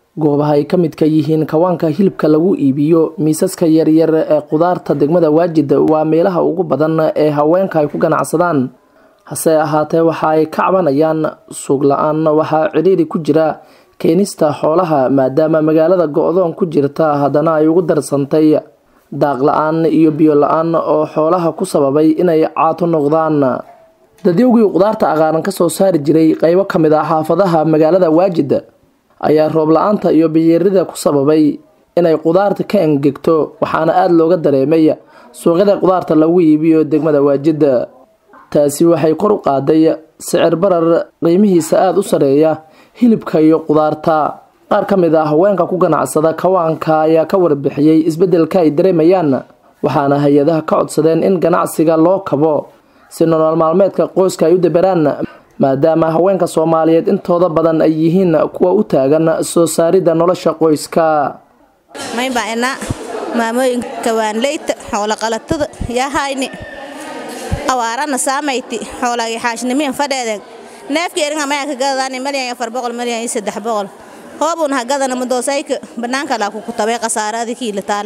goobaha ay ka midka yihiin kawaanka hilibka lagu iibiyo miisaska yaryar ee qudaarta degmada waajid waa meelaha ugu badan ee haweenka ay ku ganacsadaan hase ahaatee waxa ay ka cabanayaan suuq la-aan waxaa cidhiiri ku jira keenista xoolaha maadaama magaalada go-doon ku jirta haddana ay ugu darsantay daaq la-aan iyo biyo la-aan oo xoolaha ku sababay inay caato noqdaan dadyowgii qudaarta aqaaran kasoo saari jiray qeybo ka mid ah xaafadaha magaalada waajid ayaa roob la-aanta iyo biyeerida ku sababay inay qudaarta ka engegto waxaana aada looga dareemay suuqyada qudaarta lagu iibiyo degmada waajid taasi waxay kor u qaaday sicir barar qiimihiisa aada u sareeya hilibka iyo qudaarta qaar ka mid ah haweenka ku ganacsada kawaanka ayaa ka warbixiyey isbeddelka ay dareemayaan waxaana hay-adaha ka codsadeen in ganacsiga loo kabo si nolol maalmeedka qoyska ay u daberaan maadaama haweenka soomaaliyeed intooda badan ay yihiin kuwa u taagan soo saaridda nolosha qoyska maybana maamooyinka waanleyta xooloqalatada yahayni awaarana saamayti xoolagi xaashnimiin fadheeden neefka eringa maya ka gadadaani malyan afar boqol malyan iyo saddex boqol hoobun ha gadana madoosayka banaanka laa ku kutabay khasaaradi kiila taal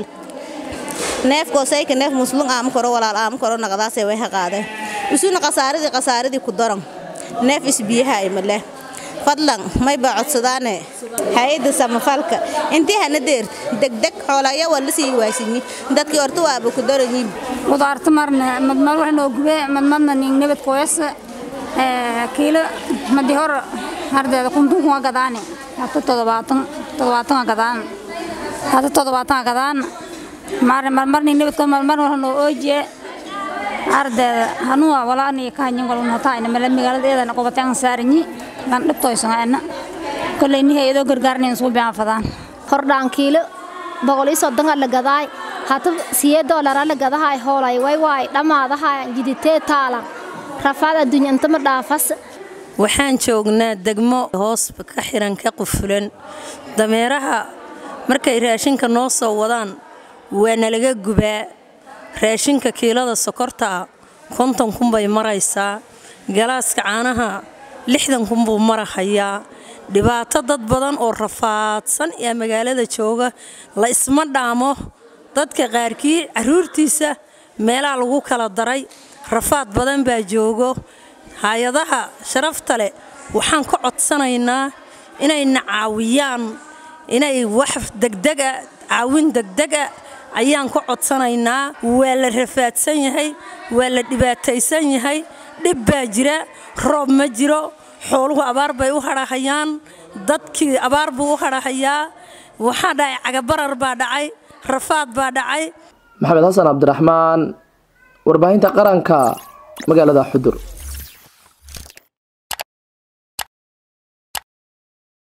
neefkoosayka neef muslum aama koro walaal aama koro naqdaasay way ha qaadeen isuna khasaaradii khasaaradii ku daran neef isbiyaha imaleh fadlan may baa codsadaane hay-adda samafalka intii hana deert degdeg xoolaya waa la sii waasinyi dadkii horta waaba ku daranyiin qudaarta marna madmad wax noo gube madmadna ning nabad koyasa kiilo madi hor hardeeda kuntun kuma gadaane hata todobaatan todobaatan gadaan hata todobaatan gadaan mar marmar ning nabad koy marmar wax noo oojiye ardeeda hanuwa walaani kahanyin walun hataayna mala magaaladeedana qobataan saaranyi lan dhibtoysanaana koleyni hay-adoo gargaarnayn suu bianfadaan hordhaan kiilo boqol iyo soddonka la gadaay hata siye doolara la gadahay hoolay way waay dhammaadahay jiditee taala rafaad adduunya intama dhaafas waxaan joognaa degmo hoos ka xiran ka qufulan dameeraha markay raashinka noo soo wadaan waa nalaga gubaa raashinka kiilada sokortaa konton kunbay maraysaa galaaska caanaha lixdan kunbuu marahayaa dhibaato dad badan oo rafaadsan ee magaalada jooga la isma dhaamo dadka qaarkii caruurtiisa meelaha lagu kala daray rafaad badan baa joogo hay-adaha sharafta leh waxaan ka codsanaynaa inayna caawiyaan inay wax degdega caawin degdega ayaan ka codsanaynaa waa la rafaadsan yahay waa la dhibaataysan yahay dhib baa jira roob ma jiro xooluhu abaar bay u hadhahayaan dadkii abaar buu u hadhahayaa waxaa dhacay cagabarar baa dhacay rafaad baa dhacay maxamed xasan cabdiraxmaan warbaahinta qaranka magaalada xudur